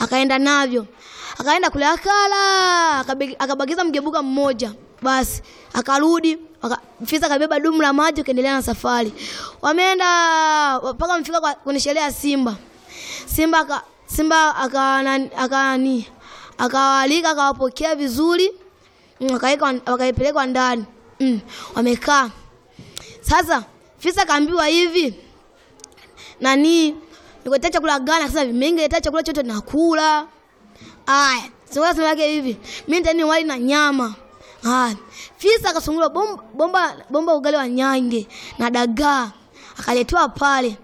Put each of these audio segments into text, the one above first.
akaenda navyo, akaenda kule akala, akabe- akabakiza mgebuka mmoja. Basi akarudi waka, fisi akabeba dumu la maji, akaendelea na safari. Wameenda mpaka wamefika kwa- kwenye sherehe ya Simba. Simba aka, Simba akawalika aka, nani, akawaalika akawapokea vizuri Mm, wakaeka- wakaipelekwa ndani mm, wamekaa sasa. Fisi akaambiwa hivi nani, nikuletea chakula gani? Akasema hivi, mimi ningeletea chakula chote nakula. Aya, sungura sema yake hivi, mimi nitani wali na nyama. Aya, fisi akasungura bomba, bomba, bomba ugali wa nyange na dagaa akaletewa pale.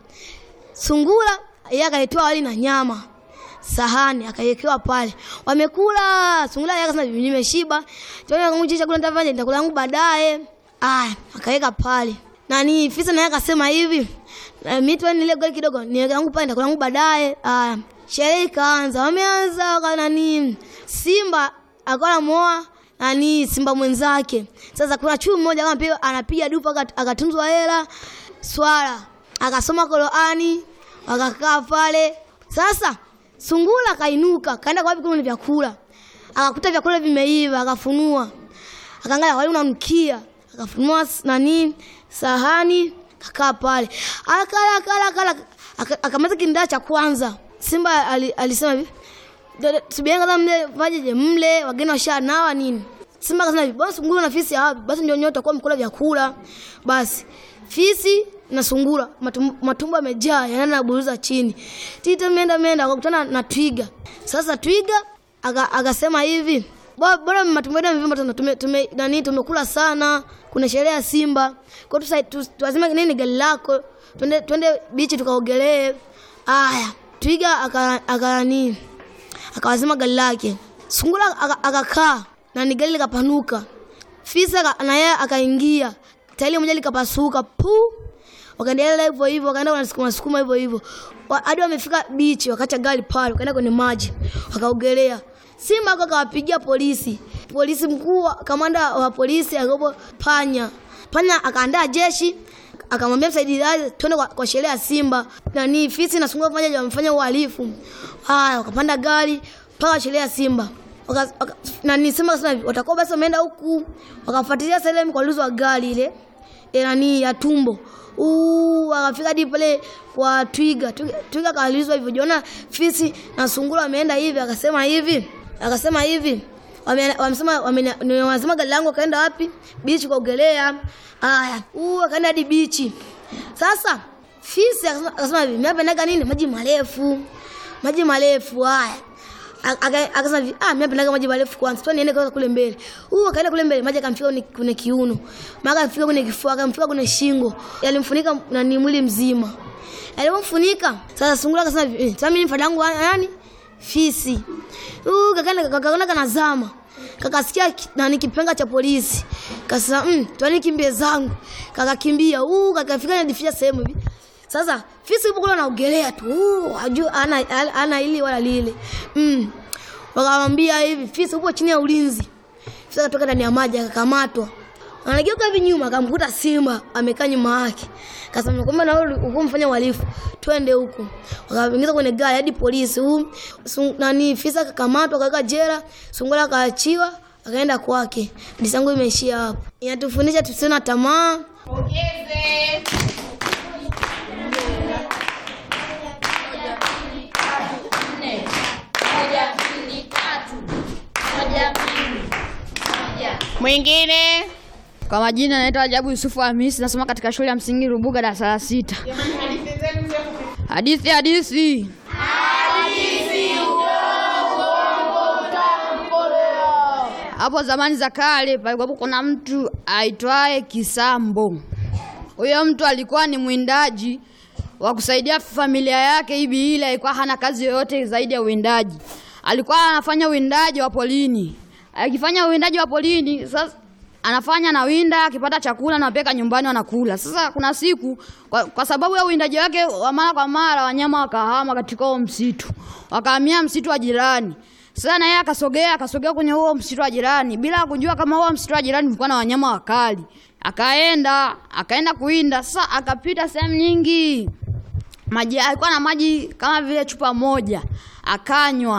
Sungura yeye akaletewa wali na nyama sahani akawekewa pale, wamekula. Sungura yeye akasema "Mimi nimeshiba, tuone chakula nitafanya nitakula yangu baadaye. Aya, akaweka pale nani. Fisa naye akasema hivi, "Na mimi tu nile goli kidogo niweke yangu pale nitakula yangu baadaye. Aya, sherehe ikaanza, wameanza kwa nani, Simba akawa anamuoa nani simba mwenzake. Sasa kuna chui mmoja kama pia anapiga dupa akat- akatunzwa hela, swala akasoma Qur'ani, wakakaa pale sasa Sungura akainuka kaenda kwa wapi kule vyakula, akakuta vyakula vimeiva, akafunua, akaangalia wali unanukia, akafunua s- nani sahani, kakaa pale akala akala akala, aka- akamaliza kindaa cha kwanza. Simba ali, alisema hivi "Dada, subirini kwanza mle vajeje mle, wageni washanawa nini. Simba akasema hivi bwana, sungura na fisi hawapi, basi ndio nyote kwa mkula vyakula. Basi fisi na sungura matumbo, matumbo yamejaa yanaenda naburuza chini. Tita menda menda akakutana na twiga. Sasa twiga aka- akasema hivi "Bo- bora matumbo yetu yamevimba tena tume, tume, nani tumekula sana, kuna sherehe ya Simba. Kwa hiyo tusa- tu- tuazime nini gari lako, twende twende bichi tukaogelee. Aya, twiga aka aka nini akawazima gari lake. Sungura aka- akakaa na ni gari likapanuka. Fisi aka- na yeye akaingia, tairi moja likapasuka pu. Wakaendelea hivyo hivyo, wakaenda wanasukuma sukuma hivyo hivyo Wa- hadi wamefika bichi, wakacha gari pale, wakaenda kwenye maji, wakaogelea. Simba ako akawapigia polisi, polisi mkuu, wa- kamanda wa polisi akapo Panya. Panya akaandaa jeshi akamwambia msaidizi wake twende kwa, kwa sherehe ya Simba. Nani fisi na sungura pamoja wamefanya uhalifu. Haya, wakapanda gari mpaka sherehe ya Simba. Waka, waka, nani Simba akasema hivi, watakuwa basi wameenda huku, wakafuatilia sehemu kwa luzo wa gari ile e, nani ya tumbo Uu, wakafika hadi pale kwa twiga. Twiga, twiga kaulizwa hivyo, jiona fisi na sungura wameenda hivi, akasema hivi, akasema hivi Wame- wamesema wame- ni- wanasema gari langu kaenda wapi? Bichi kuogelea. Haya, huu akaenda hadi bichi. Sasa fisi akasema akasema hivi, mimi napendaga nini? Maji marefu. Maji marefu haya. Aka- aka- Akasema hivi, ah, mimi napendaga maji marefu kwanza. Twende niende kwanza kule mbele. Huu akaenda kule mbele, maji akamfika kwenye, kwenye kiuno. Maka akamfika kwenye kifua, akamfika kwenye shingo. Yalimfunika na ni mwili mzima. Alipomfunika, sasa sungura akasema hivi, eh, sasa mimi mfada wangu wa- nani? Fisi. Uh, kakaenda kakaona kanazama. Kakasikia ki- nani kipenga cha polisi. Kasema, "Mm, twani kimbie zangu." Kakakimbia. Uh, kakafika najificha sehemu hivi. Sasa fisi yupo kule anaogelea tu. Uh, ajua ana ana, ana ili wala lile. Mm. Wakamwambia hivi, fisi upo chini ya ulinzi. Fisi akatoka ndani ya maji akakamatwa. Anageuka hivi nyuma akamkuta simba amekaa nyuma yake. Kasema kwamba na wewe uko mfanya uhalifu. Twende huko. Wakaingiza kwenye gari hadi polisi. Huu sun- nani fisa akakamatwa akaweka jela, sungura akaachiwa akaenda kwake. Hadithi yangu imeishia hapo. Inatufundisha tusiwe na tamaa. Mwingine kwa majina naitwa Ajabu Yusufu Hamisi, nasoma katika shule ya msingi Rubuga darasa la sita. Hadithi hadithi. Hapo zamani za kale palikuwa kuna mtu aitwaye Kisambo. Huyo mtu alikuwa ni mwindaji wa kusaidia familia yake hivi, ile alikuwa hana kazi yoyote zaidi ya uwindaji. Alikuwa anafanya uwindaji wa polini. Akifanya uwindaji wa polini, sasa anafanya na winda, akipata chakula anapeka nyumbani wanakula. Sasa kuna siku kwa, kwa sababu ya uwindaji wake wa mara kwa mara, wanyama wakahama katika huo msitu, wakahamia msitu wa jirani. Sasa na yeye akasogea akasogea kwenye huo msitu wa jirani bila kujua kama huo msitu wa jirani ulikuwa na wanyama wakali. Akaenda akaenda kuwinda. Sasa akapita sehemu nyingi, maji alikuwa na maji kama vile chupa moja, akanywa